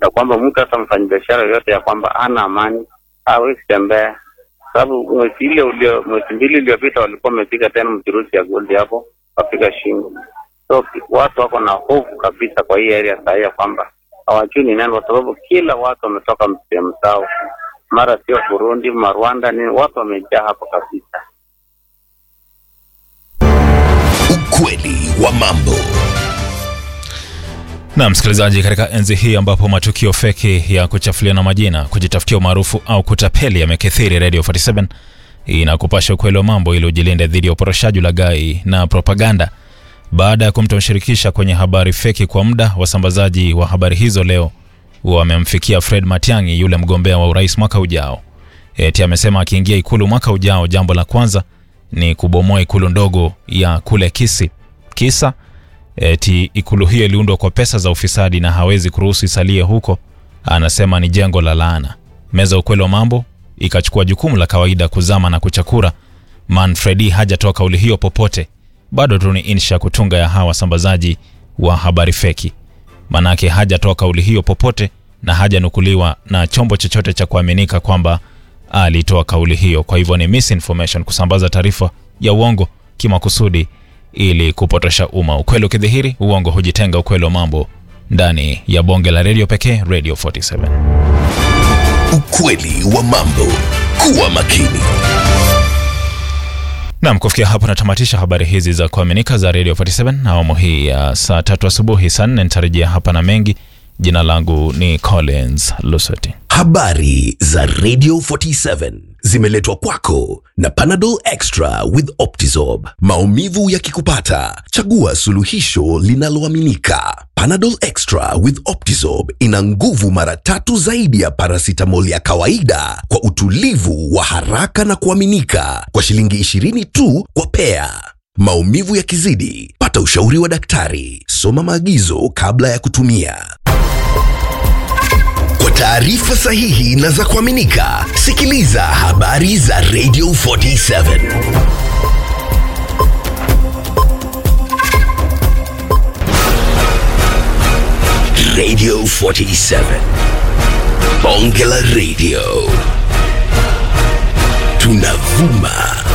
ya kwamba mtu hata mfanyabiashara yoyote ya kwamba hana amani hawezi tembea, sababu mwezi ile ulio mwezi mbili iliyopita walikuwa wamepiga tena mchuruzi ya gold hapo wapiga shingo. So watu wako na hofu kabisa kwa hii area saa hii ya kwamba hawajui ni nani, kwa sababu kila watu wametoka sehemu zao, mara sio Burundi, ma Rwanda, nini, watu wamejaa hapo kabisa. Ukweli wa mambo. Na msikilizaji, katika enzi hii ambapo matukio feki ya kuchafuliana majina, kujitafutia umaarufu au kutapeli yamekithiri, Radio 47 inakupasha ukweli wa mambo ili ujilinde dhidi ya uporoshaji, ulaghai na propaganda. Baada ya kumtomshirikisha kwenye habari feki kwa muda, wasambazaji wa habari hizo leo wamemfikia Fred Matiang'i, yule mgombea wa urais mwaka ujao. Eti amesema akiingia ikulu mwaka ujao, jambo la kwanza ni kubomoa ikulu ndogo ya kule Kisii. Kisa eti ikulu hiyo iliundwa kwa pesa za ufisadi na hawezi kuruhusu isalie huko. Anasema ni jengo la laana. Meza ukweli wa mambo ikachukua jukumu la kawaida kuzama na kuchakura. Manfredi hajatoa kauli hiyo popote, bado tu ni insha kutunga ya hawa wasambazaji wa habari feki. Manake hajatoa kauli hiyo popote na hajanukuliwa na chombo chochote cha kuaminika kwamba alitoa kauli hiyo. Kwa hivyo ni misinformation, kusambaza taarifa ya uongo kimakusudi ili kupotosha umma. Ukweli ukidhihiri, uongo hujitenga. Ukweli wa mambo ndani ya bonge la redio pekee, Radio 47. Ukweli wa mambo. Kuwa makini. Nam, kufikia hapo natamatisha habari hizi za kuaminika za Radio 47 na awamu hii ya saa tatu asubuhi. Saa nne nitarejea hapa na mengi. Jina langu ni Collins Lusoti. Habari za Radio 47 zimeletwa kwako na Panadol Extra with Optizorb. Maumivu yakikupata, chagua suluhisho linaloaminika. Panadol Extra with Optizorb ina nguvu mara tatu zaidi ya paracetamol ya kawaida kwa utulivu wa haraka na kuaminika kwa shilingi 20 tu kwa pea. Maumivu yakizidi, pata ushauri wa daktari. Soma maagizo kabla ya kutumia. Kwa taarifa sahihi na za kuaminika, sikiliza habari za Radio 47. Radio 47. Bonge la Radio. Tunavuma